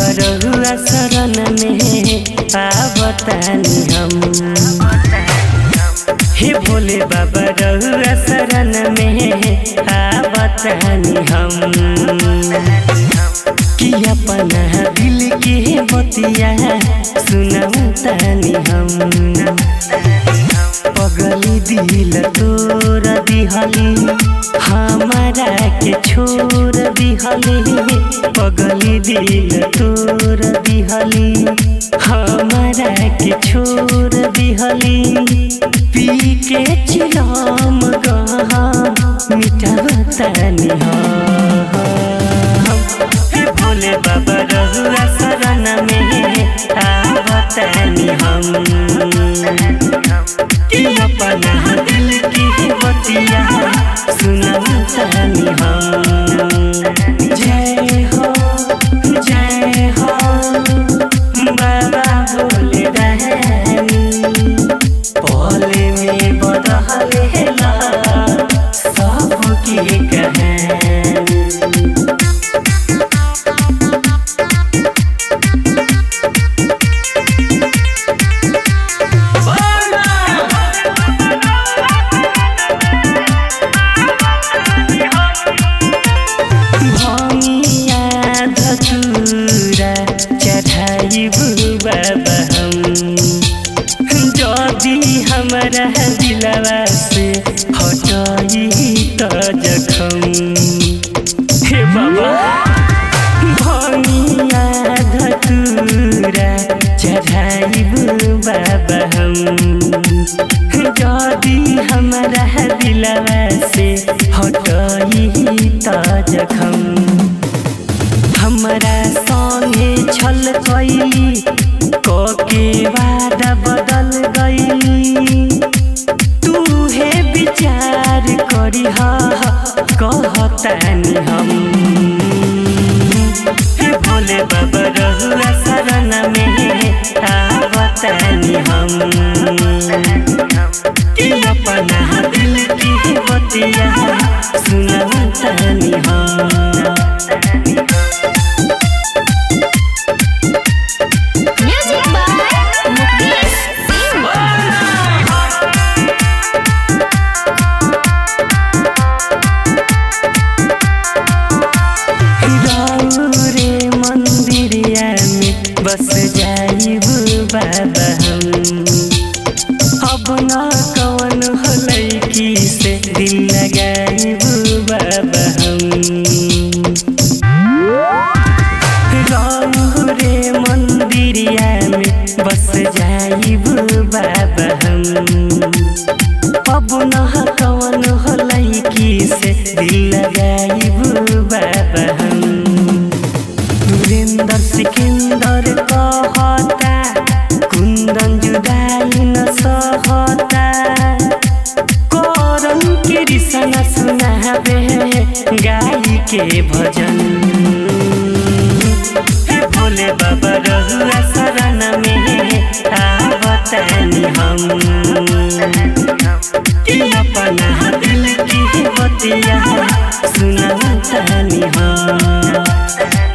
रहुआ शरण में आवतानी हम हे भोले बाबा रहुआ शरण में आवतानी हम कि अपना दिल के बतिया सुनातानी हम पगली दिल तोर दिहली हमारा के छोड़ दिहली पगली दिल तोर दिहली हमारा के छोड़ दिहली पी के चिलम गहा मिटावतानी हम हे भोले बाबा रहुआ शरण में आवतानी हम कि अपना दिल की बतिया सुनातानी हम जय हो जय हो बाबा भोले रहनी पले में बदलेला सबकी कहानी भमिया धतुरा चढ़ाइबु बाबा हम जदि हमरा दिलवा से हटाई त जखम हे बाबा भमिया धतुरा चढ़ाइबु बाबा हम जदि हमरा दिलवा से हटाई त जखम हमरा संगे छल कैली कके वादा बदल गई तू हे विचार करी कहतानी हम हे भोले बाबा रहुआ शरण में आवतानी हम कि अपना दिल की बतिया सुनातानी हम Music by Mukesh Singh. रे मंदिरिया में बस जाइबू बाबा हम अब न कवन हलै की से दिल लगाइबू बाबा हम रे मंदिरिया में बस जाइबू बाबा हम अब न कवन हलै की से दिल लगाइबू बाबा हम सुरेंद्र सिकंदर कहता कुंदन जुदाई न सहता करम के रिसन सुनाबे गाई के भजन हे भोले बाबा रहुआ शरण में आवतानी हम कि अपना दिल की बतिया सुनातानी हम